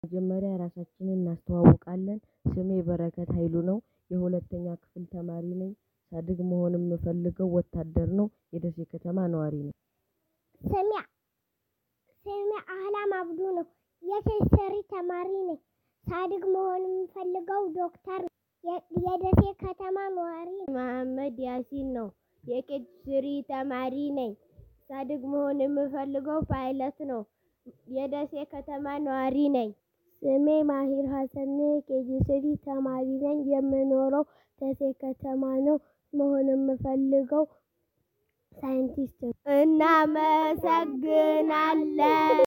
መጀመሪያ ራሳችንን እናስተዋውቃለን ስሜ በረከት ሀይሉ ነው የሁለተኛ ክፍል ተማሪ ነኝ ሳድግ መሆን የምፈልገው ወታደር ነው የደሴ ከተማ ነዋሪ ነኝ። ስሜ ስሜ አህላም አብዱ ነው የኬሚስትሪ ተማሪ ነኝ ሳድግ መሆን የምፈልገው ዶክተር ነው የደሴ ከተማ ነዋሪ ነኝ። መሀመድ ያሲን ነው የኬሚስትሪ ተማሪ ነኝ ሳድግ መሆን የምፈልገው ፓይለት ነው የደሴ ከተማ ነዋሪ ነኝ። ስሜ ማሂር ሀሰን ነው የኬጂስሪ ተማሪ ነኝ የምኖረው ደሴ ከተማ ነው መሆን የምፈልገው ሳይንቲስት ነው። እናመሰግናለን